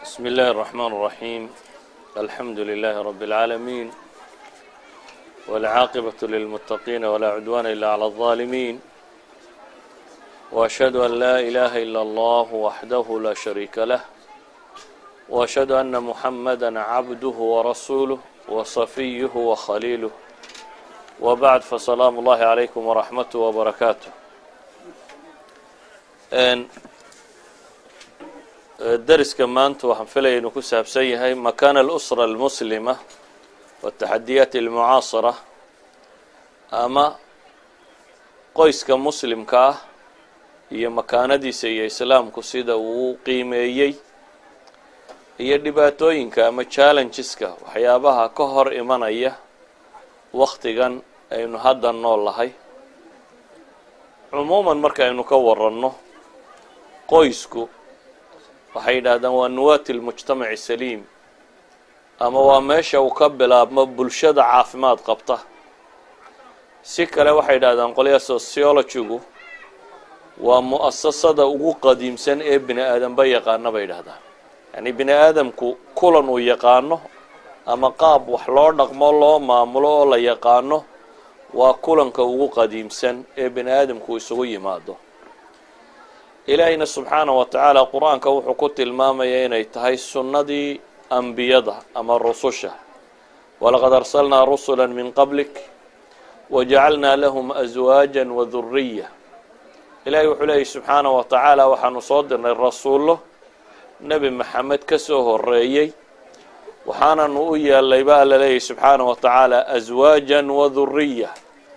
بسم الله الرحمن الرحيم الحمد لله رب العالمين والعاقبة للمتقين ولا عدوان إلا على الظالمين وأشهد أن لا إله إلا الله وحده لا شريك له وأشهد أن محمدا عبده ورسوله وصفيه وخليله وبعد فسلام الله عليكم ورحمته وبركاته dariska maanta waxaan filaya inuu ku saabsan yahay makaana alusra almuslima wataxadiyaat almucaasara ama qoyska muslimka ah iyo makaanadiisa iyo islaamku sida uu qiimeeyey iyo dhibaatooyinka ama challengeska waxyaabaha ka hor imanaya waktigan aynu hadda nool lahay cumuuman markaaynu ka waranno qoysku waxay yidhaahdaan waa nuwaati lmujtamaci saliim ama waa meesha uu ka bilaabmo bulshada caafimaad qabta si kale waxay yidhahdaan qolyaha sociologigu waa mu'asasada ugu qadiimsan ee bini aadamba yaqaano bay yidhahdaan yacni bini aadamku kulan uu yaqaano ama qaab wax loo dhaqmo loo maamulo oo la yaqaano waa kulanka ugu qadiimsan ee bini aadamku isugu yimaado ilaahiyna subxaana wa tacaala qur-aanka wuxuu ku tilmaamaya inay tahay sunnadii ambiyada ama rususha walaqad arsalnaa rusula min qablik wajacalnaa lahum aswaaja waduriya ilaahay wuxuu leeyahy subxaana wa tacaala waxaanu soo dirnay rasuullo nebi maxamed ka soo horeeyey waxaananu u yeelay baa la leeyahy subxaana wa tacaala aswaaja waduriya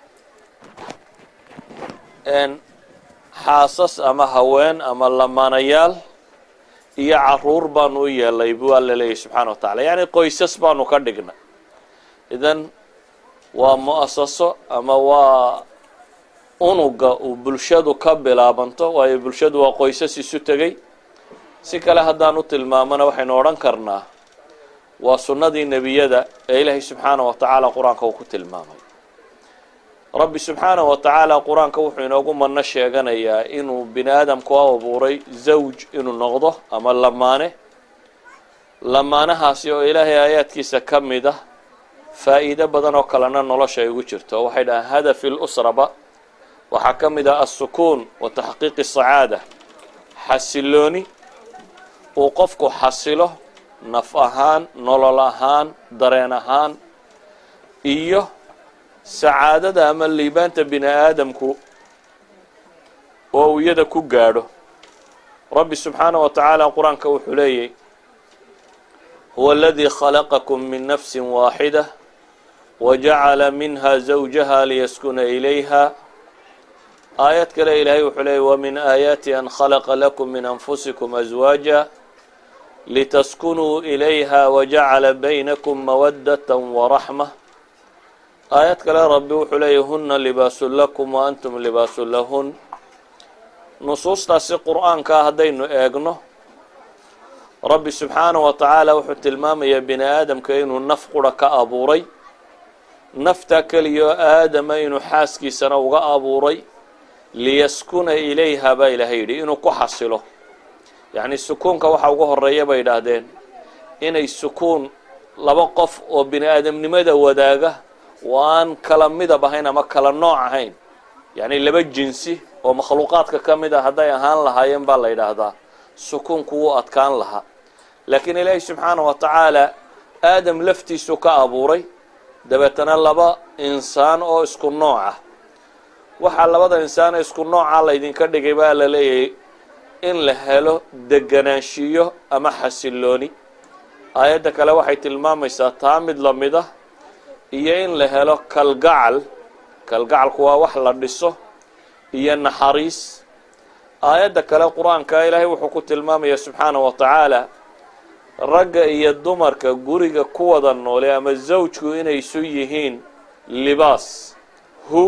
xaasas ama haween ama lamaanayaal iyo caruur baanu u yeelay waa la leeyahy subxaana wa tacala yacni qoysas baanu ka dhignay idan waa mu-asaso ama waa unuga uu bulshadu ka bilaabanto waayo bulshadu waa qoysas isu tegey si kale haddaan u tilmaamona waxaynu odhan karnaa waa sunnadii nebiyada ee ilaahay subxaana wa tacaala qur-aanka uu ku tilmaamay rabbi subxaanaه wa tacaala qur-aanka wuxuu inoogu mano sheeganayaa inuu bini aadamku u abuuray zawj inuu noqdo ama lamaane lamaanahaasi oo ilaahay aayaadkiisa ka mid ah faa'iido badan oo kalena nolosha ay ugu jirto waxay dhahaan hadafi lusraba waxaa ka mid ah alsukuun wa taxqiiqi sacaada xasilooni uu qofku xasilo naf ahaan nolol ahaan dareen ahaan iyo sacaadada ama liibaanta bini aadamku oo uu iyada ku gaadho rabbi subxaanaه wa tacaala qur-aanka wuxuu leeyahy huwa aladii khalaqakum min nafsi waaxida wajacala minha zawjaha liyaskuna ilayha aayad kale ilaahay wuxuu leeyay wamin aayaati an khalaqa lakum min anfusikum aswaaja litaskunuu ilayha wajacala baynakum mawadata waraxma aayad kale rabbi wuxuu leeyahy huna libaasun lakum wa antum libaasun lahun nusuustaasi qur-aankaa haddaynu eegno rabbi subxaanaه wa tacaala wuxuu tilmaamayaa bini aadamka inuu naf qura ka abuuray naftaa keliya oo aadama inuu xaaskiisana uga abuuray liyaskuna ilayha baa ilaahay yidhi inuu ku xasilo yacni sukuunka waxa ugu horeeya bay idhaahdeen inay sukuun laba qof oo bini aadamnimada wadaaga oo aan kala midab ahayn ama kala nooc ahayn yacni laba jinsi oo makhluuqaadka ka mid a hadday ahaan lahaayeen baa la yidhaahdaa sukuunku wuu adkaan lahaa laakiin ilaahi subxaana wa tacaala aadam laftiisu ka abuuray dabeetana laba insaan oo isku nooc ah waxaa labada insaan ee isku nooca laydinka dhigay baa la leeyahay in la helo deganaanshiyo ama xasilooni aayadda kale waxay tilmaamaysaa taa mid lamid ah iyo in la helo kalgacal kalgacalku waa wax la dhiso iyo naxariis aayadda kale qur-aanka ilaahay wuxuu ku tilmaamaya subxaanaه wa tacaala ragga iyo dumarka guriga ku wada noole ama zawjku inay isu yihiin libaas hu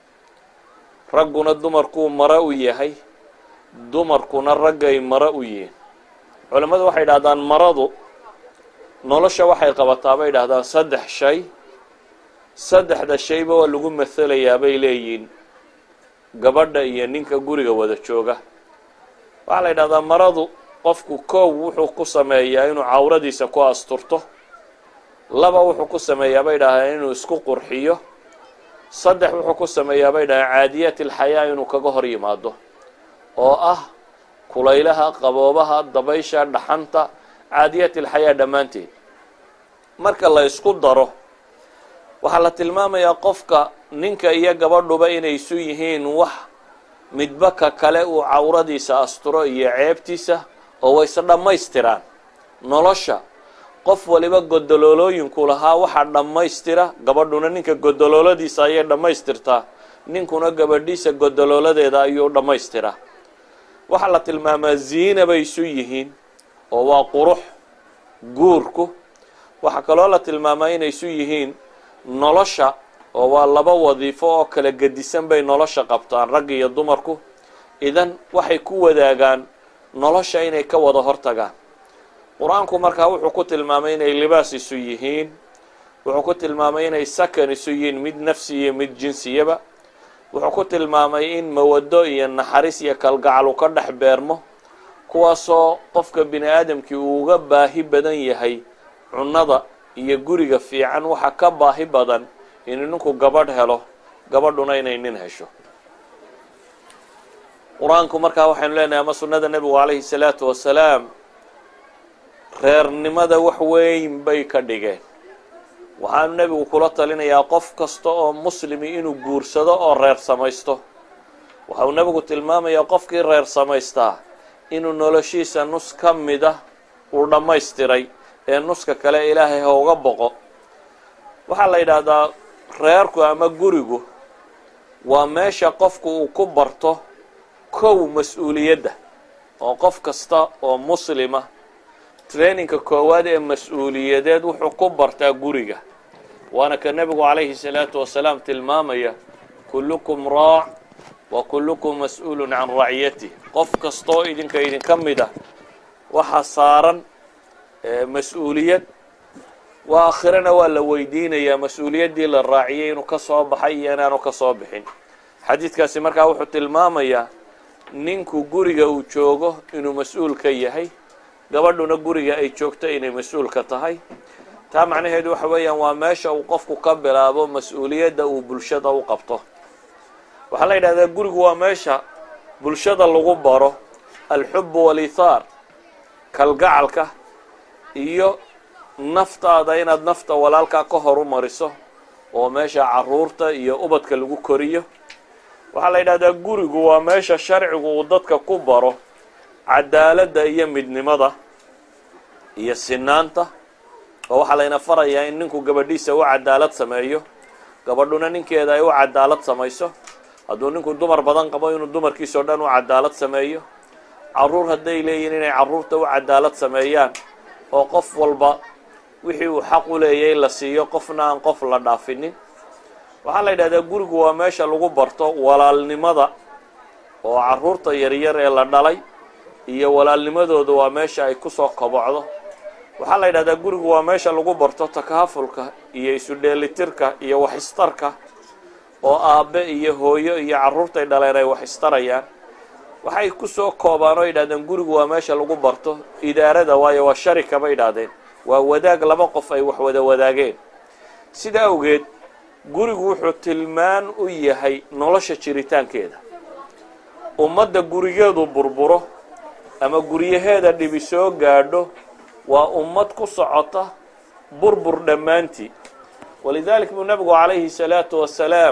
ragguna dumarkuu maro u yahay dumarkuna raggay maro u yihiin culimmadu waxay idhahdaan maradu nolosha waxay qabataa bay idhahdaan saddex shay saddexda shayba waa lagu mathalayaa bay leeyihiin gabadha iyo ninka guriga wada jooga waxaa la yidhahdaa maradu qofku koow wuxuu ku sameeyaa inuu cawradiisa ku asturto laba wuxuu ku sameeyaa bay dhahdeen inuu isku qurxiyo saddex wuxuu ku sameeyaa bay dhahdeen caadiyat alxayaa inuu kaga hor yimaado oo ah kulaylaha qaboobaha dabaysha dhaxanta caadiyat alxayaa dhammaanteed marka la isku daro waxaa la tilmaamayaa qofka ninka iyo gabadhuba inay isu yihiin wax midba ka kale uu cawradiisa asturo iyo ceebtiisa oo wayse dhammaystiraan nolosha qof waliba godoloolooyinku lahaa waxaa dhammaystira gabadhuna ninka godolooladiisa ayay dhammaystirtaa ninkuna gabadhiisa godolooladeeda ayuu dhammaystiraa waxaa la tilmaamaa ziina bay isu yihiin oo waa qurux guurku waxaa kaloo la tilmaamaa inay isu yihiin nolosha oo waa laba wadiifo oo kala gedisan bay nolosha qabtaan ragga iyo dumarku idan waxay ku wadaagaan nolosha inay ka wada hortagaan qur-aanku markaa wuxuu ku tilmaamay inay libaas isu yihiin wuxuu ku tilmaamay inay sakan isu yihiin mid nafsi iyo mid jinsiyaba wuxuu ku tilmaamay in mawado iyo naxariis iyo kalgacal uu ka dhex beermo kuwaasoo qofka bini aadamkii uu uga baahi badan yahay cunnada iyo guriga fiican waxa ka baahi badan inuu ninku gabadh helo gabadhuna inay nin hesho qur-aanku markaa waxaynu leenahay ama sunnada nebigu calayhi salaatu wasalaam reernimada wax weyn bay ka dhigeen waxaanu nebigu kula talinayaa qof kasta oo muslimi inuu guursado oo reer samaysto waxauu nebigu tilmaamayaa qofkii reer samaystaa inuu noloshiisa nus ka mida uu dhammaystiray ee nuska kale ilaahay ha uga boqo waxaa la yidhaahdaa reerku ama gurigu waa meesha qofku uu ku barto kow mas-uuliyadda oo qof kasta oo muslima traininka koowaad ee mas-uuliyadeed wuxuu ku bartaa guriga waana ka nebigu calayhi salaatu wasalaam tilmaamaya kullukum raac wa kullukum mas-uulun can raciyatih qof kastaoo idinka idinka mid ah waxaa saaran mas-uuliyad waa aakhirana waa la weydiinayaa mas-uuliyaddii la raaciyay inuu ka soo baxay iyo inaanu ka soo bixin xadiidkaasi markaa wuxuu tilmaamayaa ninku guriga uu joogo inuu mas-uul ka yahay gabadhuna guriga ay joogto inay mas-uulka tahay taa macnaheedu waxa weeyaan waa meesha uu qofku ka bilaabo mas-uuliyadda uu bulshada u qabto waxaa la yidhahdaa gurigu waa meesha bulshada lagu baro alxubu walithaar kalgacalka iyo naftaada inaad nafta walaalkaa ka horu mariso oo meesha caruurta iyo ubadka lagu koriyo waxaa la yidhahdaa gurigu waa meesha sharcigu uu dadka ku baro cadaaladda iyo midnimada iyo sinaanta oo waxaa layna farayaa in ninku gabadhiisa u cadaalad sameeyo gabadhuna ninkeeda ay u cadaalad samayso hadduu ninku dumar badan qabo inuu dumarkiisao dhan u cadaalad sameeyo caruur hadday leeyihin inay caruurta u cadaalad sameeyaan oo qof walba wixii uu xaq u leeyay la siiyo qofna aan qof la dhaafinin waxaa la yidhahdaa gurigu waa meesha lagu barto walaalnimada oo caruurta yaryar ee la dhalay iyo walaalnimadooda waa meesha ay kusoo kobocdo waxaa la yidhahdaa gurigu waa meesha lagu barto takaafulka iyo isu dheelitirka iyo waxistarka oo aabbe iyo hooyo iyo carruurtay dhaleen ay waxistarayaan waxay kusoo koobaan oo yidhahdeen gurigu waa meesha lagu barto idaarada waayo waa sharika bay yidhahdeen waa wadaag laba qof ay wax wada wadaageen sida awgeed gurigu wuxuu tilmaan u yahay nolosha jiritaankeeda ummadda gurigeedu burburo ama guryaheeda dhibi soo gaadho waa ummad ku socota burbur dhammaantii walidaalik buu nebigu calayhi salaatu wasalaam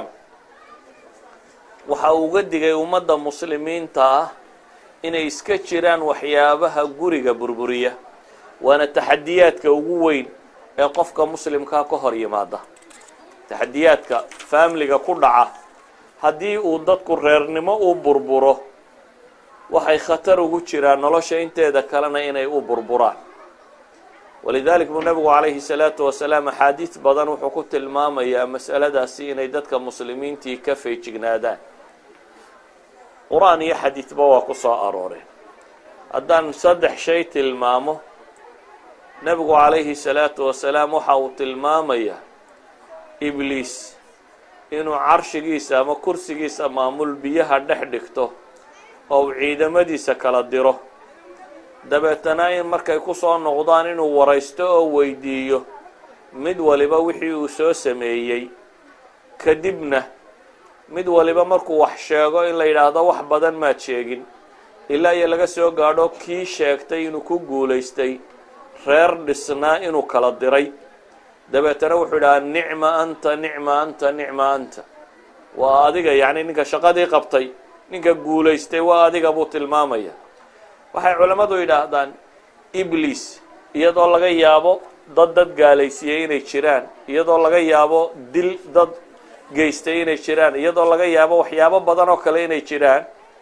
waxa uu uga digay ummadda muslimiinta ah inay iska jiraan waxyaabaha guriga burburiya waana taxadiyaadka ugu weyn ee qofka muslimkaa ka hor yimaada taxadiyaadka faamiliga ku dhaca haddii uu dadku reernimo u burburo waxay khatar ugu jiraan nolosha inteeda kalena inay u burburaan walidaalik buu nebigu calayhi salaatu wasalaam axaadiis badan wuxuu ku tilmaamayaa mas'aladaasi inay dadka muslimiintii ka feejignaadaan qur-aan iyo xadiidba waa ku soo arooreen haddaan saddex shay tilmaamo nebigu calayhi salaatu wasalaam waxa uu tilmaamayaa ibliis inuu carshigiisa ama kursigiisa maamul biyaha dhex dhigto oo uu ciidamadiisa kala diro dabeetana in markay ku soo noqdaan inuu waraysto oo weydiiyo mid waliba wixii uu soo sameeyey kadibna mid waliba markuu wax sheego in la yidhaahdo wax badan maad sheegin ilaa iyo laga soo gaadho kii sheegtay inuu ku guulaystay reer dhisnaa inuu kala diray dabeetana wuxuu idhahaa nicma anta nicma anta nicma anta waa adiga yacni ninka shaqadii qabtay ninka guulaystay waa adiga buu tilmaamaya waxay culammadu yidhaahdaan ibliis iyadoo laga yaabo dad dad gaalaysiiyey inay jiraan iyadoo laga yaabo dil dad geystay inay jiraan iyadoo laga yaabo waxyaabo badan oo kale inay jiraan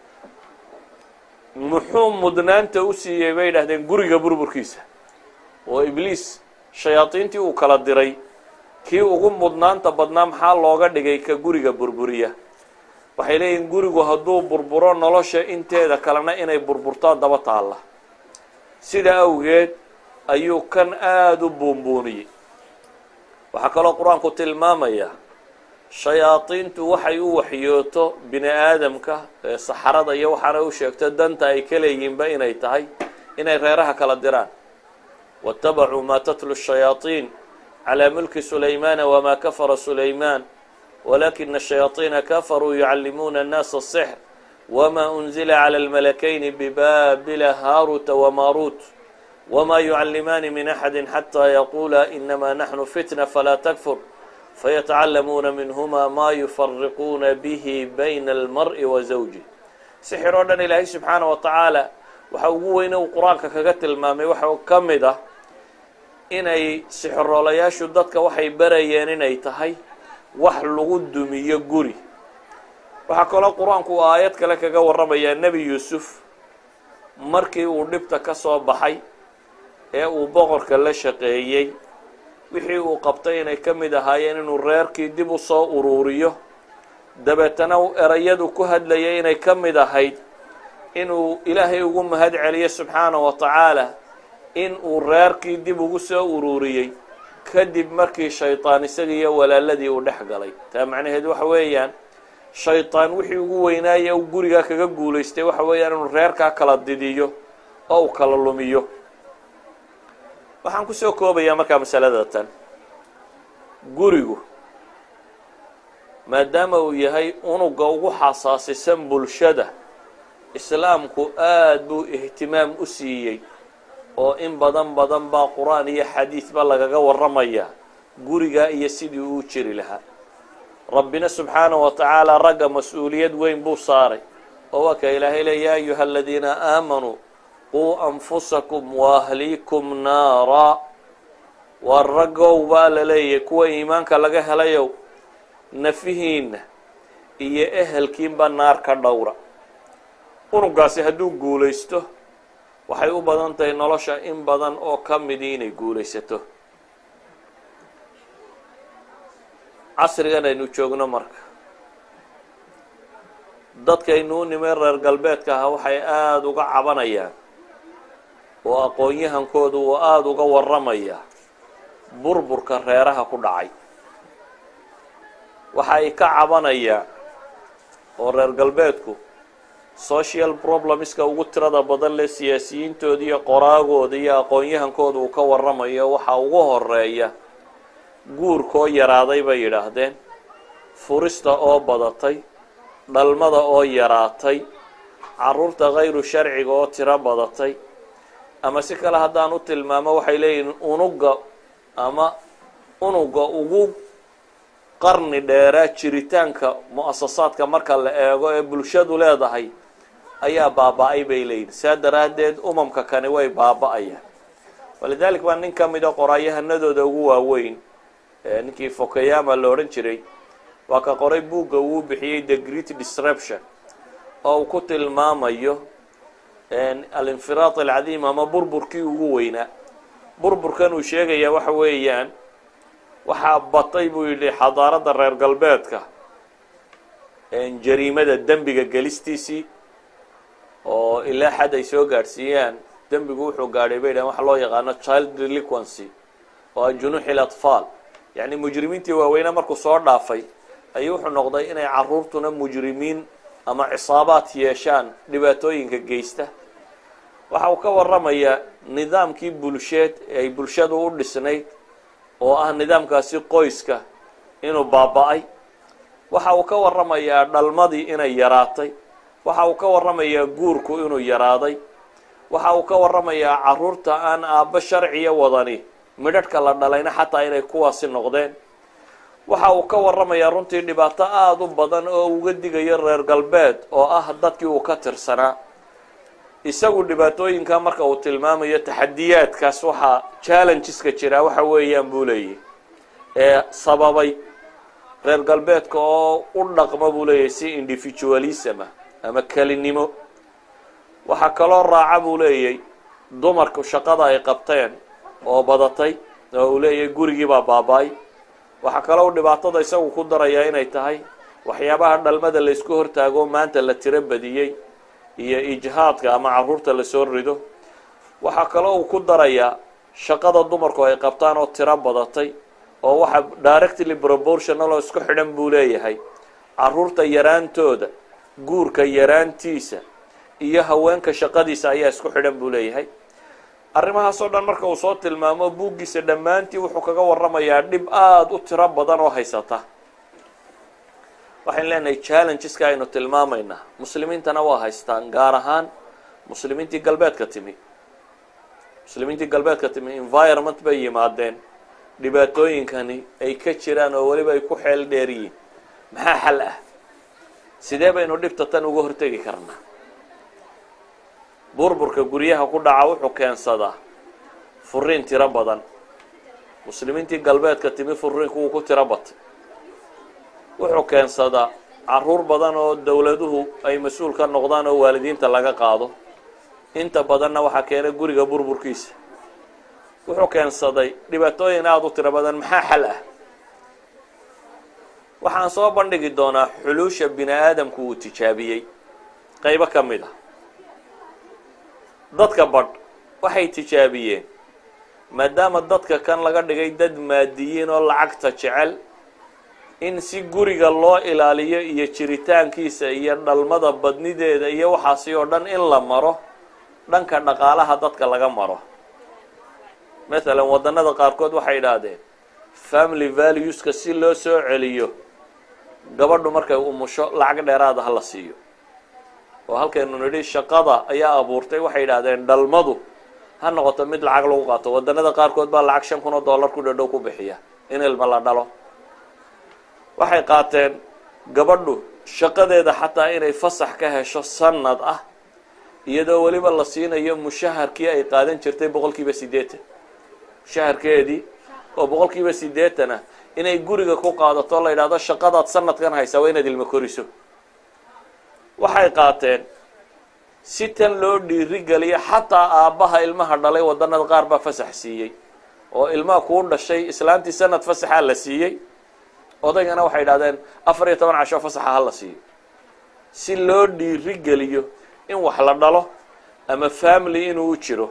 muxuu mudnaanta u siiyey bay yidhahdeen guriga burburkiisa oo ibliis shayaadiintii uu kala diray kii ugu mudnaanta badnaa maxaa looga dhigay ka guriga burburiya waxay leeyihin gurigu hadduu burburo nolosha inteeda kalena inay burburtaan daba taalla sida awgeed ayuu kan aada u buunbuuniyey waxaa kaloo qur-aanku tilmaamaya shayaadiintu waxay u waxyooto bini aadamka ee saxarada iyo waxaana u sheegto danta ay ka leeyihiinba inay tahay inay reeraha kala diraan waاtabacuu ma tatlu الshayaaطiin calى mulki sulaymaana wma kafara sulayman walakina الshayaaطiina kafaruu yucallimuuna الnaasa الsxr wma unzila clى اlmalakayni bibabila haaruta wmaruut wma yucallimaani min axadi xatى yaqula inama naxnu fitna falaa takfur fayatacalamuuna minhuma ma yufariquuna bihi bayna almar'i wa zawjih sixir oo dhan ilaahay subxaana wa tacaala waxa ugu weyne uu qur-aanka kaga tilmaamay waxa ka mid ah inay sixiroolayaashu dadka waxay barayeen inay tahay wax lagu dumiyo guri waxaa kaloo qur-aanku uu aayad kale kaga warramayaa nebi yuusuf markii uu dhibta ka soo baxay ee uu boqorka la shaqeeyey wixii uu qabtay inay ka mid ahaayeen inuu reerkii dib u soo uruuriyo dabeetana erayadu ku hadlayay inay ka mid ahayd inuu ilaahay ugu mahad celiyo subxaana wa tacaala in uu reerkii dib ugu soo uruuriyey kadib markii shaydaan isagii iyo walaaladii uu dhex galay taa macnaheed waxa weeyaan shaydaan wixii ugu weynaaya uu gurigaa kaga guulaystay waxa weeyaan inuu reerkaa kala didiyo oo uu kala lumiyo waxaan kusoo koobayaa markaa masalada tan gurigu maadaama uu yahay unuga ugu xasaasisan bulshada islaamku aada buu ihtimaam u siiyey oo in badan badan baa qur-aan iyo xadiidba lagaga warramaya guriga iyo sidii uu jiri lahaa rabbina subxaana wa tacaala ragga mas-uuliyad weyn buu saaray oo waa ka ilaahay le yaa ayuha aladiina aamanuu quu anfusakum waahliikum naara waa raggow baa la leeyahay kuwa iimaanka laga helayow nafihiinna iyo ehelkiinba naar ka dhowra unugaasi hadduu guulaysto waxay u badan tahay nolosha in badan oo ka midii inay guulaysato casrigan aynu joogno marka dadkaynu u nimay reer galbeedka aha waxay aada uga cabanayaan oo aqoon-yahankoodu uu aada uga warramayaa burburka reeraha ku dhacay waxa ay ka cabanayaan oo reer galbeedku social problemska ugu tirada badan leh siyaasiyiintooda iyo qoraagooda iyo aqoon-yahankooda uu ka warramayo waxaa ugu horeeya guurkoo yaraaday bay yidhaahdeen furista oo badatay dhalmada oo yaraatay caruurta kayru sharciga oo tiro badatay ama si kale haddaan u tilmaamo waxay leeyihiin unuga ama unuga ugu qarni dheeraa jiritaanka mu-asasaadka marka la eego ee bulshadu leedahay ayaa baaba-ay bay leeyihin saa daraaddeed umamka kani way baaba-ayaan walidalik baa nin ka mid a qoraayahanadooda ugu waaweyn ninkii fokayama la odhan jiray waa ka qoray buugga uu bixiyey the great disruption oo uu ku tilmaamayo alinfiraad alcadiim ama burburkii ugu weynaa burburkan uu sheegaya waxa weeyaan waxaa batay buu yidhi xadaaradda reer galbeedka jariimada dembiga gelistiisii oo ilaa xad ay soo gaadhsiiyaan dembigu wuxuu gaadhay bay dhahen waxa loo yaqaano child deliquency oo junuuxi latfaal yacni mujrimiintii waaweynaa markuu soo dhaafay ayuu wuxuu noqday inay caruurtuna mujrimiin ama cisaabaad yeeshaan dhibaatooyinka geysta waxa uu ka warramayaa nidaamkii bulsheed ee ay bulshadu u dhisnayd oo ah nidaamkaasi qoyska inuu baaba-ay waxa uu ka warramayaa dhalmadii inay yaraatay waxa uu ka warramayaa guurku inuu yaraaday waxa uu ka warramayaa caruurta aan aabbo sharciya wadani midhadhka la dhalayna xataa inay kuwaasi noqdeen waxa uu ka warramayaa runtii dhibaato aada u badan oo uga digayo reer galbeed oo ah dadkii uu ka tirsanaa isagu dhibaatooyinka marka uu tilmaamayo taxadiyaadkaas waxaa challengeska jiraa waxa weeyaan buu leeyahy ee sababay reer galbeedka oo u dhaqma buu leeyahy si individualisma ama kelinimo waxaa kaloo raaca buu leeyahy dumarku shaqada ay qabteen oo badatay oo uu leeyahay gurigii baa baaba-ay waxaa kaloo dhibaatada isagu ku darayaa inay tahay waxyaabaha dhalmada laysku hortaago maanta la tiro badiyey iyo ijhaadka ama caruurta lasoo rido waxaa kaloo uu ku darayaa shaqada dumarku ay qabtaan oo tiro badatay oo waxa directly proportional oo isku xidhan buu leeyahay caruurta yaraantooda guurka yaraantiisa iyo haweenka shaqadiisa ayaa isku xidhan buu leeyahay arrimahaasoo dhan marka uu soo tilmaamo buuggiisa dhammaantii wuxuu kaga warramayaa dhib aada u tiro badan oo haysata waxaynu leenahay challengeska aynu tilmaamaynaa muslimiintana waa haystaan gaar ahaan muslimiintii galbeedka timi muslimiintii galbeedka timi environment bay yimaadeen dhibaatooyinkani ay ka jiraan oo weliba ay ku xeel dheer yihiin maxaa xal ah sidee baynu dhibta tan uga hortegi karnaa burburka guryaha ku dhaca wuxuu keensadaa furiin tiro badan muslimiintii galbeedka timi furiinku wuu ku tiro batay wuxuu keensadaa caruur badan oo dowladuhu ay mas-uul ka noqdaan oo waalidiinta laga qaado inta badanna waxaa keenay guriga burburkiisa wuxuu keensaday dhibaatooyin aada u tiro badan maxaa xal ah waxaan soo bandhigi doonaa xuluusha bini aadamku uu tijaabiyey qaybo ka mid ah dadka badh waxay tijaabiyeen maadaama dadka kan laga dhigay dad maadiyiin oo lacagta jecel in si guriga loo ilaaliyo iyo jiritaankiisa iyo dhalmada badnideeda iyo waxaasi oo dhan in la maro dhanka dhaqaalaha dadka laga maro mathalan waddanada qaarkood waxay idhaahdeen family valueska si loo soo celiyo gabadhu markay umusho lacag dheeraada ha la siiyo oo halkaynu nidhi shaqada ayaa abuurtay waxay yidhaahdeen dhalmadu ha noqoto mid lacag lagu qaato waddanada qaarkood baa lacag shan kun oo dollar ku dhadhow ku bixiya in ilma la dhalo waxay qaateen gabadhu shaqadeeda xataa inay fasax ka hesho sanad ah iyadoo weliba la siinayo mushaharkii ay qaadan jirtay boqol kiiba siddeetan mushaharkeedii oo boqol kiiba siddeetan ah inay guriga ku qaadato la yidhahdo shaqadaad sanadkan haysaa waa inaad ilmo koriso waxay qaateen si tan loo dhiirigeliyo xataa aabbaha ilmaha dhalay waddanada qaar baa fasax siiyey oo ilmaha kuu dhashay islaantii sanad fasaxaa la siiyey odaygana waxay idhahdeen afar iyo toban casho fasaxa ha la siiyo si loo dhiirigeliyo in wax la dhalo ama family inuu u jiro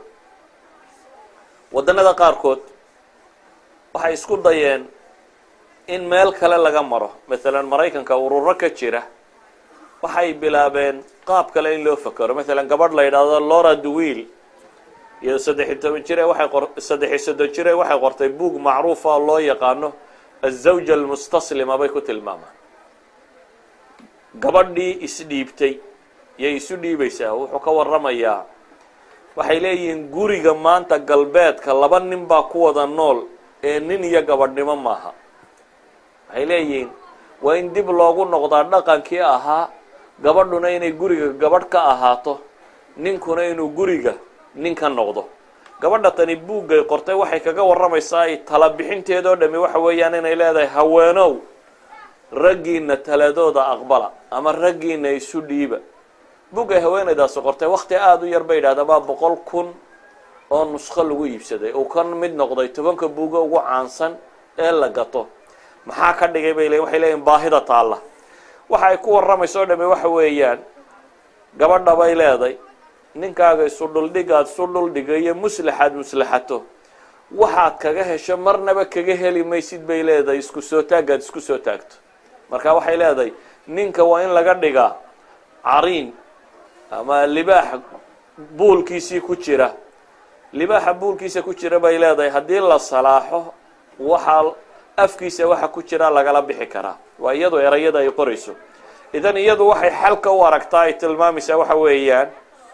waddanada qaarkood waxay isku dayeen in meel kale laga maro mathalan maraykanka ururo ka jira waxay bilaabeen qaab kale in loo fakero mathalan gabadh la yidhaahdo lora dewil iyo saddexiy toban jire waxay qor saddexiy soddon jire waxay qortay buug macruufa oo loo yaqaano azawja almustaslima bay ku tilmaamaan gabadhii isdhiibtay yay isu dhiibaysaa wuxuu ka warramayaa waxay leeyihiin guriga maanta galbeedka laba nin baa ku wada nool ee nin iyo gabadhnimo maaha waxay leeyihiin waa in dib loogu noqdaa dhaqankii ahaa gabadhuna inay guriga gabadh ka ahaato ninkuna inuu guriga nin ka noqdo gabadha tani buuggay qortay waxay kaga warramaysaa ay tala bixinteedoo dhami waxa weeyaan inay leedahay haweenow raggiina taladooda aqbala ama raggiina isu dhiiba buggay haweenaydaasi qortay wakti aada u yar bay yidhahdaa baa boqol kun oo nusqo lagu iibsaday uu ka mid noqday tobanka buuga ugu caansan ee la gato maxaa ka dhigay bay leeyiin waxay leeyihin baahida taalla waxa ay ku warramayso o dhami waxa weeyaan gabadha bay leeday ninkaaga isu dhuldhigaad isu dhuldhiga iyo muslaxaad muslaxato waxaad kaga hesho marnaba kaga heli maysid bay leedahay isku soo taagaad isku soo taagto marka waxay leedahay ninka waa in laga dhigaa cariin ama libaax buulkiisii ku jira libaaxa buulkiisa ku jira bay leedahay haddii la salaaxo waxaa afkiisa waxa ku jira lagala bixi karaa waa iyadu erayada ay qorayso idan iyadu waxay xalka u aragtaa ay tilmaamaysaa waxa weeyaan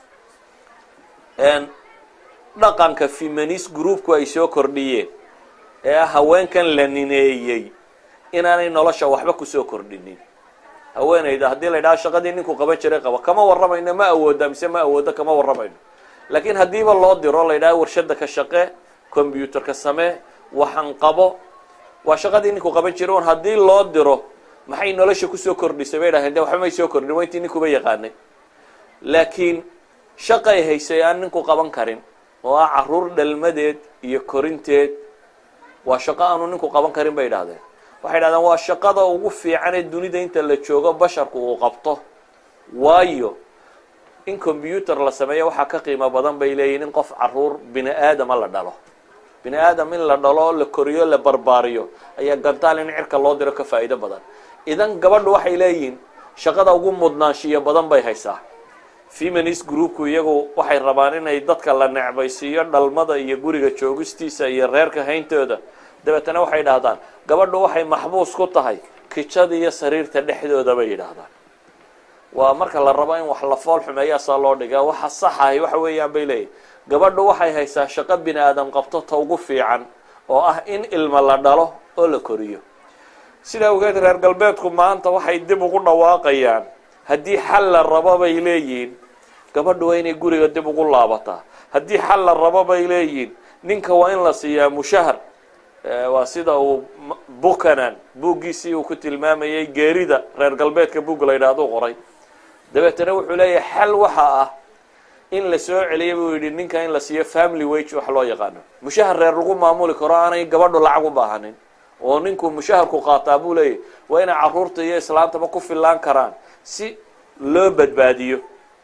dhaqanka femanis groupku ay soo kordhiyeen ee ah haweenkan la nineeyey inaanay nolosha waxba kusoo kordhinin haweenayda haddii la yidhaha shaqadii ninku qaban jiray qaba kama warramayno ma awooda mise ma awoodo kama warramayno laakiin haddiiba loo diro la yidhaha warshada ka shaqee combyuterka samee waxan qabo waa shaqadii ninku qaban jiray un haddii loo diro maxay nolosha kusoo kordhisay bay dhaheen de waxba may soo kordhin waa intii ninkuba yaqaanay laakiin shaqay haysay aan ninku qaban karin oo ah caruur dhalmadeed iyo korinteed waa shaqo aanu ninku qaban karin bay idhahdeen waxay dhahdeen waa shaqada ugu fiican ee dunida inta la joogo basharku uu qabto waayo in combyuter la sameeyo waxaa ka qiimo badan bay leeyihin in qof caruur bini aadama la dhalo bini aadam in la dhalo la koriyo la barbaariyo ayaa gantaal in cirka loo diro ka faa'iido badan idan gabadhu waxay leeyihiin shaqada ugu mudnaanshiyo badan bay haysaa feminist groupku iyagu waxay rabaan inay dadka la necbaysiiyo dhalmada iyo guriga joogistiisa iyo reerka hayntooda dabeetana waxay idhaahdaan gabadhu waxay maxbuus ku tahay kijada iyo sariirta dhexdooda bay yidhaahdaan waa marka la rabo in wax la fool xumeeyaasaa loo dhigaa waxa saxahay waxa weeyaan bay leeyihin gabadhu waxay haysaa shaqo bini aadam qabto ta ugu fiican oo ah in ilmo la dhalo oo la koriyo sidaa ogeed reer galbeedku maanta waxay dib ugu dhawaaqayaan haddii xal la rabo bay leeyihiin gabadhu waa inay guriga dib ugu laabataa haddii xal la rabo bay leeyihiin ninka waa in la siiyaa mushahar waa sida uu bukanan buuggiisii uu ku tilmaamayay geerida reer galbeedka buugga la yidhaahdo qoray dabeetana wuxuu leeyahay xal waxa ah in la soo celiya buu yidhi ninka in la siiyo family wage wax loo yaqaano mushahar reer lagu maamuli karo aanay gabadhu lacag u baahanin oo ninku mushaharku qaataa buu leeyahy waa inay caruurta iyo islaantaba ku fillaan karaan si loo badbaadiyo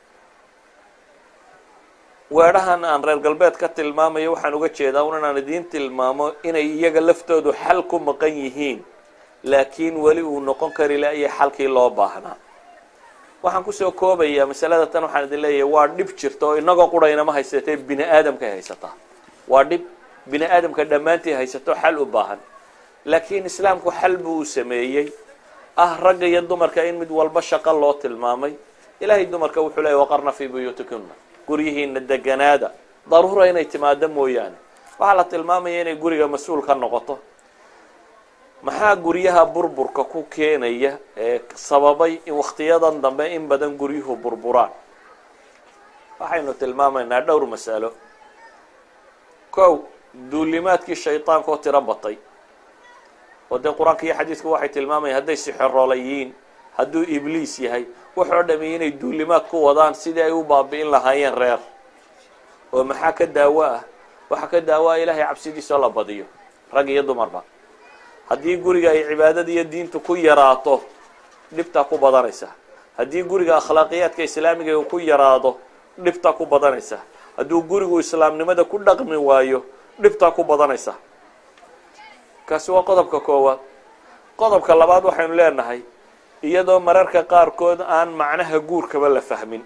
weedhahan aan reer galbeed ka tilmaamayo waxaan uga jeedaa un inaan idiin tilmaamo inay iyaga laftoodu xal ku maqan yihiin laakiin weli uu noqon kari la-iyo xalkii loo baahnaa waxaan kusoo koobayaa masalada tan waxaan idin leeyahay waa dhib jirta oo inagoo quraynama haysatee bini aadamkay haysataa waa dhib bini aadamka dhammaantii haysato xal u baahan laakiin islaamku xal buu u sameeyey ah ragga iyo dumarka in mid walba shaqo loo tilmaamay ilaahay dumarka wuxuu leeyay waqarna fii buyuutikuna guryihiina deganaada daruura inay timaado mooyaane waxaa la tilmaamaya inay guriga mas-uul ka noqoto maxaa guryaha burburka ku keenaya ee sababay in wakhtiyadan dambe in badan guryuhu burburaan waxaynu tilmaamaynaa dhowr masalo kow duulimaadkii shaydaanka oo tiro batay oo dee qur-aanka iyo xadiidku waxay tilmaamayaan hadday sixirolayiin hadduu ibliis yahay wuxoo dhami inay duulimaad ku wadaan sidii ay u baabi'in lahaayeen reer oo maxaa ka daawo ah waxaa ka daawo ah ilaahay cabsidiisao la badiyo rag iyo dumarba haddii guriga ay cibaadada iyo diintu ku yaraato dhibtaa ku badanaysa haddii guriga akhlaaqiyaadka islaamiga uu ku yaraado dhibtaa ku badanaysa hadduu gurigu islaamnimada ku dhaqmi waayo dhibtaa ku badanaysa kaasi waa qodobka koowaad qodobka labaad waxaynu leenahay iyadoo mararka qaarkood aan macnaha guurkaba la fahmin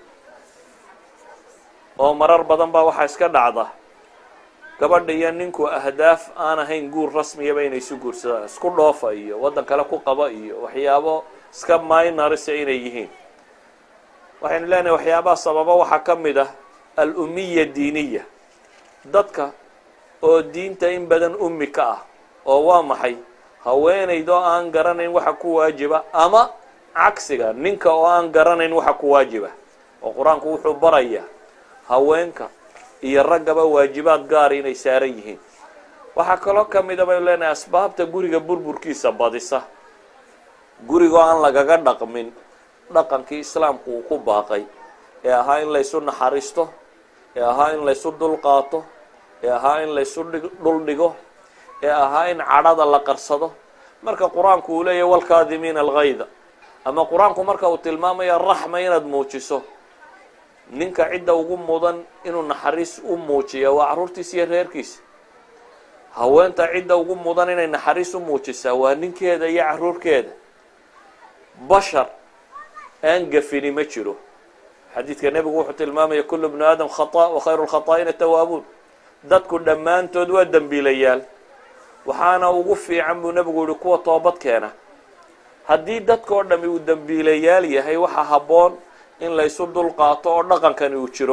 oo marar badan baa waxaa iska dhacda gabadha iyo ninku ahdaaf aan ahayn guur rasmiyaba inay isu guursadaan isku dhoofa iyo waddan kale ku qaba iyo waxyaabo iska minorisa inay yihiin waxaynu leenahay waxyaabaha sababa waxaa ka mid ah al-umiya diiniya dadka oo diinta in badan ummi ka ah oo waa maxay haweenaydoo aan garanayn waxa ku waajiba ama cagsiga ninka oo aan garanayn waxa ku waajiba oo qur-aanku wuxuu barayaa haweenka iyo raggaba waajibaad gaara inay saaran yihiin waxaa kaloo ka mida baynu leenahay asbaabta guriga burburkiisa badisa gurigoo aan lagaga dhaqmin dhaqankii islaamku uu ku baaqay ee ahaa in laysu naxariisto ee ahaa in laysu dulqaato ee ahaa in laysu dhul dhigo ee ahaa in cadhada la qarsado marka qur-aanku uu leeyahy walkaadimiina algayda ama qur-aanku marka uu tilmaamayo raxma inaad muujiso ninka cidda ugu mudan inuu naxariis u muujiya waa carruurtiisa iyo reerkiisa haweenta cidda ugu mudan inay naxariis u muujisaa waa ninkeeda iyo carruurkeeda bashar aan gafini ma jiro xadiidka nebigu wuxuu tilmaamaya kulu bnu aadam khata wa khayru lkhataa'iina tawaabuun dadku dhammaantood waa dembiilayaal waxaana ugu fiican buu nebigu yihi kuwa toobad keena haddii dadkao dhami uu dembiilayaal yahay waxaa habboon in laysu dul qaato oo dhaqankani uu jiro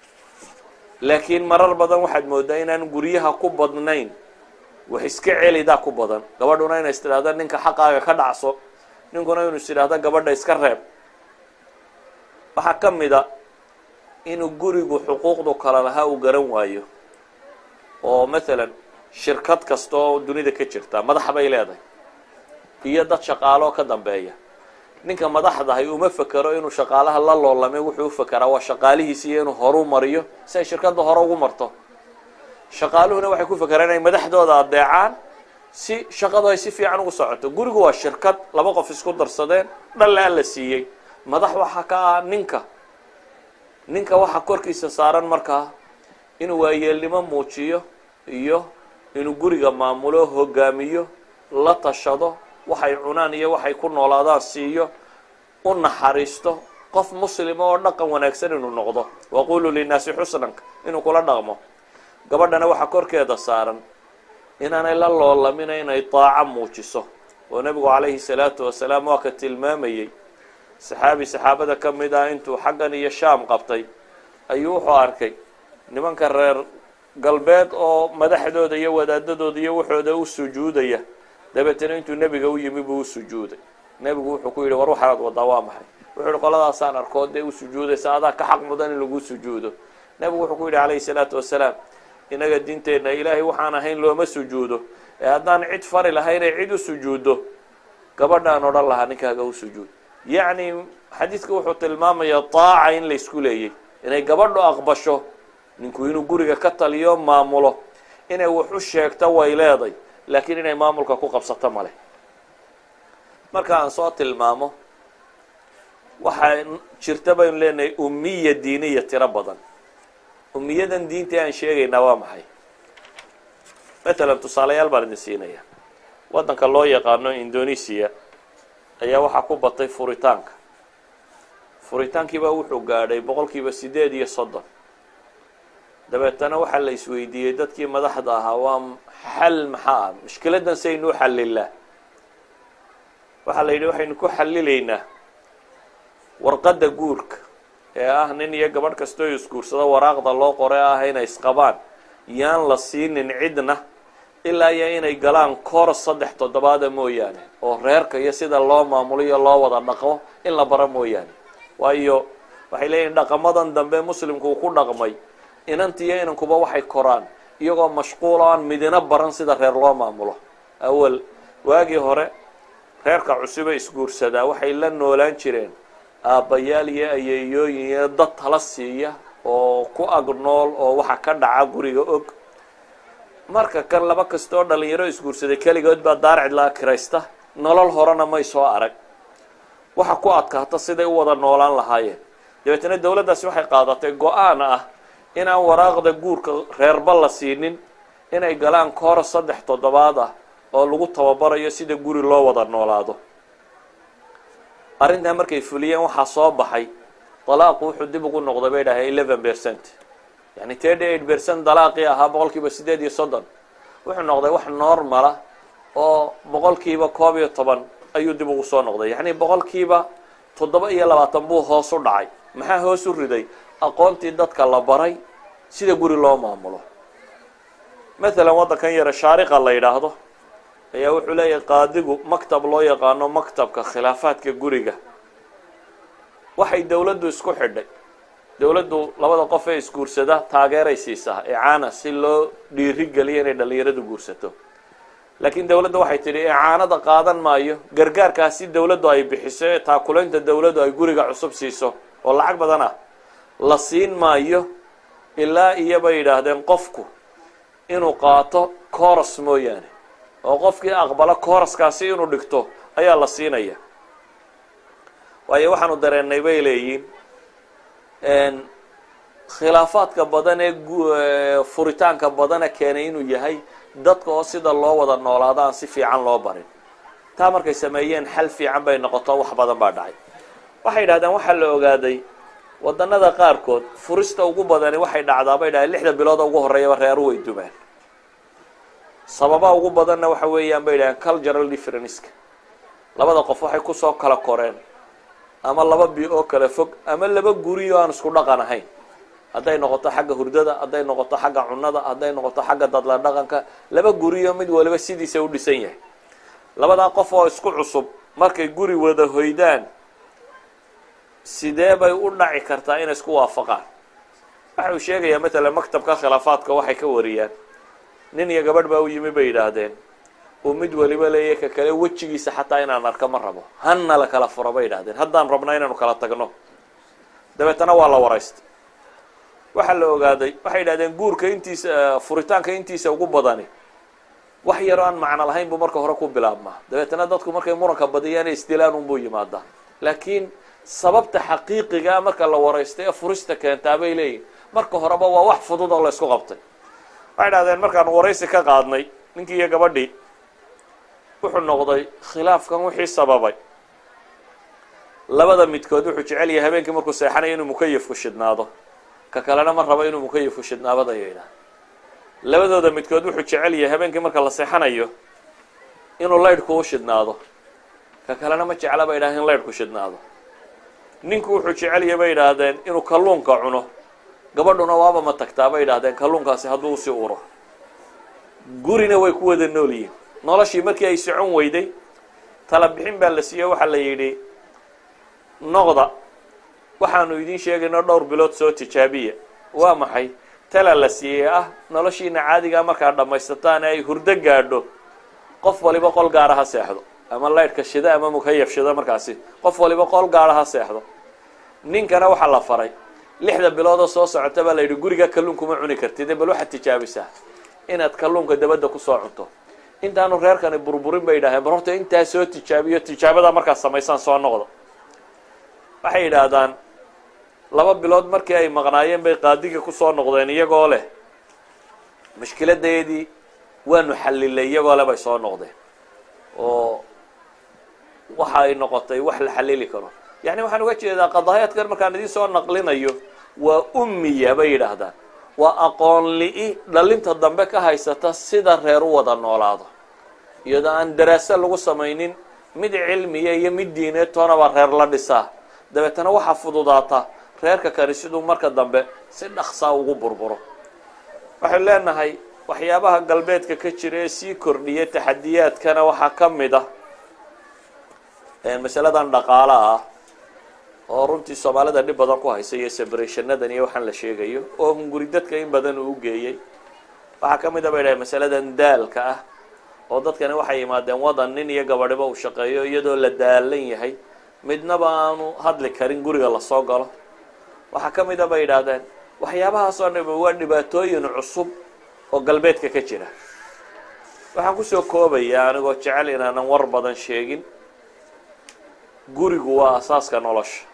laakiin marar badan waxaad moodaa inaan guryaha ku badnayn wax iska celidaa ku badan gabadhuna inay is tidhahda ninka xaqaaga ka dhacso ninkuna inuu is idhahda gabadha iska reeb waxaa ka mid a inuu gurigu xuquuqdu kala lahaa uu garan waayo oo mathalan shirkad kasta oo dunida ka jirta madax bay leedahay iyo dad shaqaalo ka dambeeya ninka madaxdahay uma fekero inuu shaqaalaha la loolamay wuxuu u fekeraa waa shaqaalihiisi iyo inuu horu mariyo si ay shirkadda hore ugu marto shaqaaluhuna waxay ku fekeraan inay madaxdooda adeecaan si shaqadu ay si fiican ugu socoto gurigu waa shirkad laba qof isku darsadeen dhallaa la siiyey madax waxaa ka ah ninka ninka waxaa korkiisa saaran markaa inuu waayeelnimo muujiyo iyo inuu guriga maamulo hogaamiyo la tashado waxay cunaan iyo waxay ku noolaadaan siiyo u naxariisto qof muslima oo dhaqan wanaagsan inuu noqdo waquluu linnaasi xusnanka inuu kula dhaqmo gabadhana waxaa korkeeda saaran inaanay la loolamina inay daaco muujiso oo nebigu calayhi salaatu wasalaam waa ka tilmaamayey saxaabi saxaabada ka mid ah intuu xaggan iyo shaam qabtay ayuu wuxuu arkay nimanka reer galbeed oo madaxdooda iyo wadaadadooda iyo waxooda u sujuudaya dabeetana intuu nebiga u yimi buu u sujuuday nebigu wuxuu ku yidhi war waxaad wadaa waa maxay wuxuu yihi qoladaasaan arkoo dee u sujuudaysa adaa ka xaq mudan in lagu sujuudo nebigu wuxuu ku yidhi calayhi salaatu wasalaam inaga diinteenna ilaahay waxaan ahayn looma sujuudo ee haddaan cid fari lahaynay cid u sujuuddo gabadhaan odhan lahaa ninkaaga u sujuud yacni xadiidka wuxuu tilmaamayaa daaca in la isku leeyay inay gabadhu aqbasho ninku inuu guriga ka taliyo maamulo inay wax u sheegto way leeday laakiin inay maamulka ku qabsato male marka aan soo tilmaamo waxaa jirta baynu leenahay umiya diiniya tiro badan umiyadan diinta aan sheegaynaa waa maxay matalan tusaalayaal baan idin siinaya waddanka loo yaqaano indonesia ayaa waxaa ku batay furitaanka furitaankiibaa wuxuu gaadhay boqol kiiba siddeed iyo soddon dabeetana waxaa la isweydiiyey dadkii madaxda ahaa waa xal maxaa ah mushkiladdan saynu u xallilaa waxaa la yidhi waxaynu ku xallilaynaa warqadda guurka ee ah nin iyo gabadh kastoo isguursado waraaqda loo qore ah inay isqabaan yaan la siinin cidna ilaa iyo inay galaan koor saddex toddobaada mooyaane oo reerka iyo sida loo maamuliyo loo wada dhaqo in la baro mooyaane waayo waxay leeyihin dhaqamadan dambe muslimku uu ku dhaqmay inantiiyo inankuba waxay koraan iyagoo mashquulo aan midina baran sida reer loo maamulo awal waagii hore reerka cusube isguursadaa waxay la noolaan jireen aabbayaal iyo ayeeyooyin iyo dad tala siiya oo ku ag nool oo waxa ka dhaca guriga og marka kan laba kasta oo dhalinyaro isguursaday keligood baa daar cidlaa kiraysta nolol horena may soo arag waxa ku adkaata siday u wada noolaan lahaayeen dabeetana dowladdaasi waxay qaadatay go-aan ah inaan waraaqda guurka reerba la siinin inay galaan koor saddex toddobaad ah oo lagu tababarayo sida guri loo wada noolaado arrintaa markay fuliyeen waxaa soo baxay dalaaqu wuxuu dib ugu noqday bay dhahay eleven percent yani thirty eight percent dalaaqii ahaa boqol kiiba siddeed iyo soddon wuxuu noqday wax normala oo boqol kiiba koob iyo toban ayuu dib ugu soo noqday yacni boqol kiiba toddoba iyo labaatan buu hoos u dhacay maxaa hoos u riday aqoontii dadka la baray sida guri loo maamulo mathalan waddankan yare shaariqa la yidhaahdo ayaa wuxuu leeyahay qaadigu maktab loo yaqaano maktabka khilaafaadka guriga waxay dowladdu isku xidhay dowladdu labada qof ee isguursada taageeray siisaa icaana si loo dhiiri geliyo inay dhalinyaradu guursato laakiin dowladda waxay tidhi icaanada qaadan maayo gargaarkaasi dowladdu ay bixiso ee taakulaynta dowladdu ay guriga cusub siiso oo lacag badan ah la siin maayo ilaa iyo bay yidhaahdeen qofku inuu qaato coros mooyaane oo qofkii aqbalo coroskaasi inuu dhigto ayaa la siinaya waayo waxaanu dareennay bay leeyiin khilaafaadka badan ee furitaanka badana keenay inuu yahay dadka oo sida loo wada noolaado aan si fiican loo barin taa markay sameeyeen xal fiican bay noqoto wax badan baa dhacay waxay yidhahdeen waxaa la ogaaday wadanada qaarkood furista ugu badani waxay dhacdaa bay dhahay lixda bilood ugu horreeyaba reeru way dumaan sababa ugu badanna waxa weeyaan bay dhaheen cultural differenceska labada qof waxay kusoo kala koreen ama laba bi oo kala fog ama laba guri oo aan isku dhaqan ahayn hadday noqoto xagga hurdada hadday noqoto xagga cunada hadday noqoto xagga dadla dhaqanka laba guri oo mid waliba sidiisa u dhisan yahay labadaa qof oo isku cusub markay guri wada hoydaan sidee bay u dhaci kartaa inay isku waafaqaan waxa uu sheegayaa matalan maktabka khilaafaadka waxay ka wariyaan nin iyo gabadh baa u yimi bay yidhaahdeen uu mid waliba leeyahy ka kale wejigiisa xataa inaan arka ma rabo hanna la kala furo bay yidhahdeen haddaan rabna inaanu kala tagno dabeetana waa la waraystay waxaa la ogaaday waxay yidhahdeen guurka intiisa furitaanka intiisa ugu badani wax yaroo aan macno lahayn buu marka hore ku bilaabmaa dabeetana dadku markay muranka badiyaan isdilaan unbuu yimaadaa laakiin sababta xaqiiqigaa marka la waraystay ee furista keentaa bay leeyihin marka horeba waa wax fudud oo la ysku qabtay waxay dhahdeen markaanu waraysi ka qaadnay ninkii iyo gabadhii wuxuu noqday khilaafkan wixii sababay labada midkood wuxuu jecel yahay habeenkii markuu seexanayo inuu mukayifku shidhnaado ka kalena ma rabo inuu mukayifku shidhnaabadayo yidhaah labadooda midkood wuxuu jecel yahay habeenkii marka la seexanayo inuu laydhku u shidhnaado ka kalena ma jecla bay yidhahdeen in laydhku shidhnaado ninku wuxuu jecel yahay bay yidhaahdeen inuu kalluunka cuno gabadhuna waaba ma tagtaa bay yidhahdeen kalluunkaasi hadduu usii uro gurina way ku wada nool yihiin noloshii markii ay socon weyday tala bixin baa la siiye waxaa la yidhi noqda waxaanu idiin sheegayno dhowr bilood soo tijaabiya waa maxay tala la siiyey ah noloshiina caadigaa markaa dhammaysataan ee ay hurdo gaadho qof waliba qol gaara ha seexdo ama laydhka shida ama mukayaf shida markaasi qof waliba qol gaara ha seexdo ninkana waxaa la faray lixda biloodoo soo socota baa la yidhi guriga kalluunkuma cuni kartid bal waxaad tijaabisaa inaad kalluunka dabadda kusoo cunto intaanu reerkani burburin bay yidhahdeen bal horta intaa soo tijaabiyo tijaabadaa markaad samaysaan soo noqdo waxay yidhaahdaan laba bilood markii ay maqnaayeen bay qaadigii kusoo noqdeen iyagoo leh mushkiladeedii waanu xallilay iyagoo leh bay soo noqdeen oo waxa ay noqotay wax la xallili karo yacni waxaan uga jeedaa qadaayaadkan markaan idiin soo naqlinayo waa ummiya bay yidhaahdaan waa aqoon li-i dhalinta dambe ka haysata sida reer u wada noolaado iyadoo aan daraase lagu samaynin mid cilmiya iyo mid diineed toonaba reer la dhisaa dabeetana waxaa fududaata reerka kani siduu marka dambe si dhaqsaa ugu burburo waxaynu leenahay waxyaabaha galbeedka ka jira ee sii kordhiya taxadiyaadkana waxaa ka mid ah masaladan dhaqaala ah oo runtii soomaalida dhib badan ku haysa iyo sebratianadan iyo waxaan la sheegayo oo hunguri dadka in badan uu geeyey waxaa ka mid a bay dhahay masaladan daalka ah oo dadkani waxay yimaadeen wadan nin iyo gabadhiba uu shaqeeyo iyadoo la daalan yahay midnaba aanu hadli karin guriga lasoo galo waxaa ka mid a bay yidhaahdeen waxyaabahaasoo dham waa dhibaatooyin cusub oo galbeedka ka jira waxaan kusoo koobayaa anigoo jecel inaanan war badan sheegin gurigu waa asaaska nolosha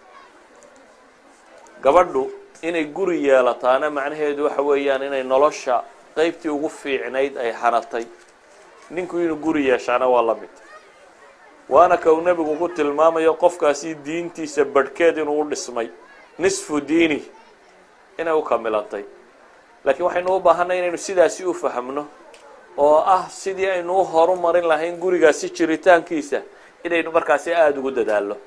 gabadhu inay guri yeelataana macnaheedu waxa weeyaan inay nolosha qeybtii ugu fiicnayd ay hanatay ninku inuu guri yeeshaana waa la mid waana kau nebigu ku tilmaamayo qofkaasi diintiisa badhkeed inuu u dhismay nisfu diini inay u kamilantay laakiin waxaynu u baahanay inaynu sidaasi u fahmno oo ah sidii aynu u horu marin lahayn gurigaasi jiritaankiisa inaynu markaasi aada ugu dadaalno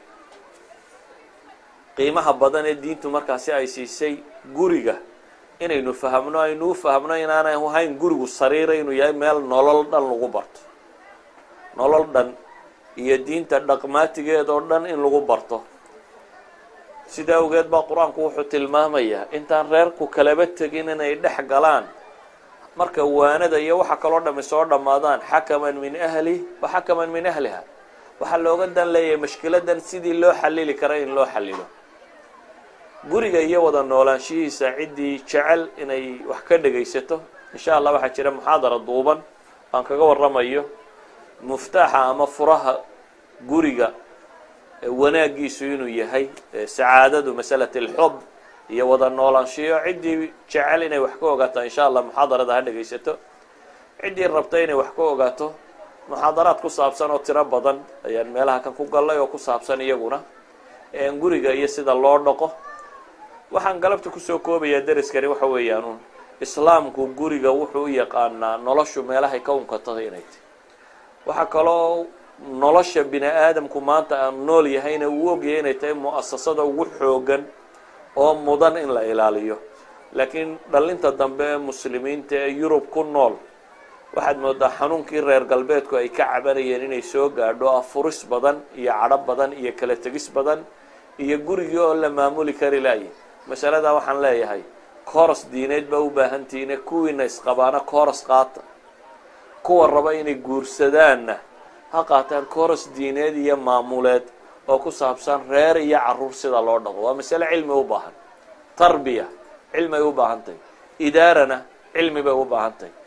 qiimaha badan ee diintu markaasi ay siisay guriga inaynu fahamno aynu u fahmno inaanay ahayn gurigu sariira inuu yahay meel nolol dhan lagu barto nolol dhan iyo diinta dhaqmaatigeed oo dhan in lagu barto sida awgeed baa qur-aanku wuxuu tilmaamayaa intaan reerku kalaba tegin inay dhex galaan marka waanada iyo waxa kaloo dhami soo dhammaadaan xakaman min ahli wa xakaman min ahliha waxaa looga dan leeyahay mashkiladan sidii loo xalili kara in loo xalilo guriga iyo wada noolaanshihiisa ciddii jecel inay wax ka dhegaysato insha allah waxaa jira muxaadara duuban aan kaga waramayo muftaaxa ama furaha guriga wanaagiisu inuu yahay sacaadadu masalat alxub iyo wada noolaanshiyo ciddii jecel inay wax ka ogaato insha allah muxaadarada ha dhegaysato ciddii rabta inay wax ka ogaato muxaadaraad ku saabsan oo tiro badan ayaan meelaha kan ku gallay oo ku saabsan iyaguna guriga iyo sida loo dhaqo waxaan galabta kusoo koobayaa deriskani waxa weeyaan un islaamku guriga wuxuu u yaqaanaa noloshu meelahay ka unkataday inay tahy waxaa kaloo nolosha bini aadamku maanta aan nool yahayna uu ogyahay inay tahay mu-asasada ugu xoogan oo mudan in la ilaaliyo laakiin dhalinta dambe ee muslimiinta ee yurub ku nool waxaad moodaa xanuunkii reer galbeedku ay ka cabanayeen inay soo gaadho afuris badan iyo cadho badan iyo kala tegis badan iyo gurigii oo la maamuli kari laayay masaladaa waxaan leeyahay kooras diineed baa u baahantihiine kuwiina isqabaana kooras qaata kuwa raba inay guursadaanna ha qaataan kooras diineed iyo maamuleed oo ku saabsan reer iyo caruur sida loo dhaqo waa masale cilmi u baahan tarbiya cilmi ay u baahan tahay idaarana cilmi bay u baahan tahay